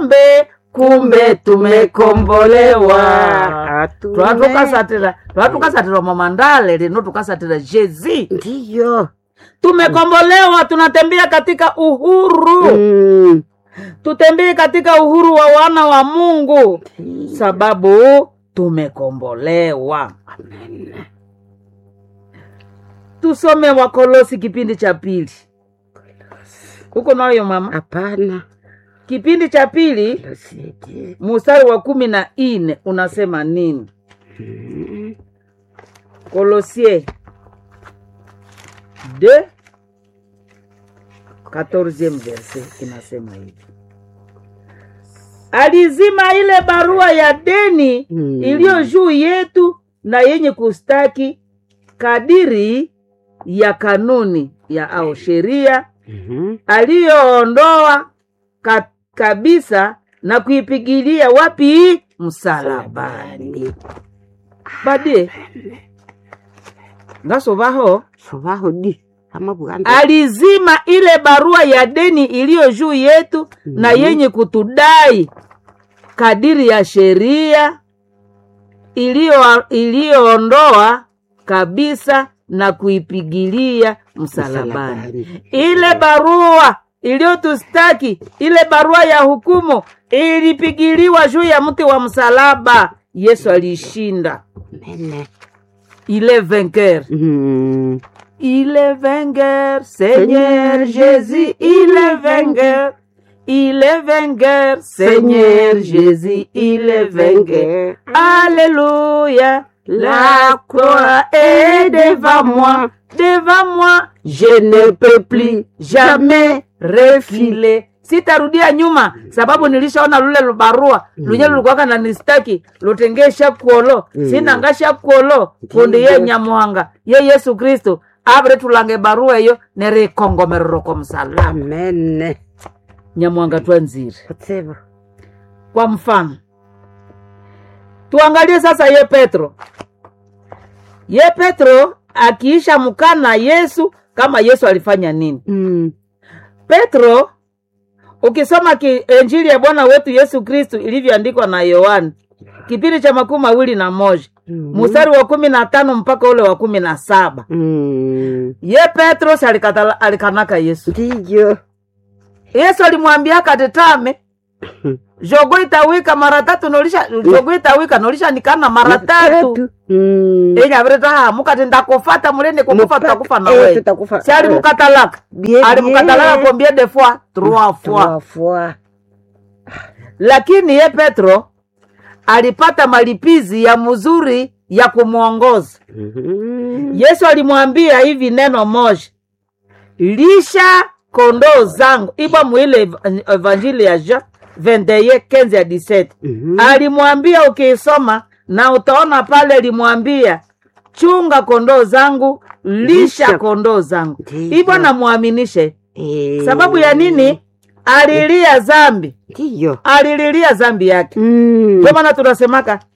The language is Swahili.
tusombe kumbe tumekombolewa Atume. twatukasatira twatukasatira momandale lino tukasatira jezi ndiyo tumekombolewa tunatembea katika uhuru Mm. tutembee katika uhuru wa wana wa mungu sababu tumekombolewa Amen. tusome wakolosi kipindi cha pili huko nayo mama hapana kipindi cha pili Losidi. mustari wa kumi na nne unasema nini Mm. Colossiens 2 14e verset inasema hivi alizima ile barua ya deni Mm. iliyo juu yetu na yenye kustaki kadiri ya kanuni ya au sheria Mhm. aliyoondoa ka, kabisa na kuipigilia wapi msalabani bade ngasovaho sovaho di ama buganda alizima ile barua ya deni iliyo juu yetu na yenye kutudai kadiri ya sheria iliyo- iliyoondoa kabisa na kuipigilia msalabani Msalabani. ile barua iliyotustaki ile barua ya hukumu ilipigiliwa juu ya mti wa msalaba yesu alishinda Amen. ile vainqueur Mm. Il est vainqueur, Seigneur Jésus, il est vainqueur. Il est vainqueur, Seigneur Jésus, il est vainqueur. Alléluia, la croix est devant moi, devant moi. Je ne peux plus jamais refiler. sitarudia nyuma sababu nilishaona lule lubarua lunye lulikuwaka na nistaki lutengesha kuolo Mm. sinangasha kuolo kundi ye nyamuhanga ye yesu kristu avire tulange barua eyo nerikongomerero kwa msalaba amen nyamuhanga twanzire kutsibu kwa mfano tuangalie sasa ye petro ye petro akiisha mkana yesu kama yesu alifanya nini Mm. petro ukisoma ki, injili ya bwana wetu yesu kristu ilivyoandikwa na yohani kipindi cha makumi mawili na moja Mhm. mstari wa kumi na tano mpaka ule wa kumi na saba Mm. ye petros alikatala, alikanaka yesu ndiyo yesu alimwambia katetame jogo itawika mara tatu nolisha jogo itawika nolisha nikana mara tatu Mm. enye aviretaha mukati ndakufata mulende kukufa Mupaka- tutakufa na eh, wewe tutakufa. si alimukatalaka Bien, alimukatalaka bien. combien de fois trois fois Trois fois. lakini ye petro alipata malipizi ya mzuri ya kumwongoza Mhm. yesu alimwambia hivi neno moja lisha kondoo zangu ipo mwile ev- evanjili ya jean 21 15 ya 17 Mhm. alimwambia ukiisoma na utaona pale alimwambia chunga kondoo zangu lisha Lisha. kondoo zangu Ndiyo. hivyo namwaminishe Eh. sababu ya nini alilia zambi ndiyo alililia zambi yake Mm. ndio maana tunasemaka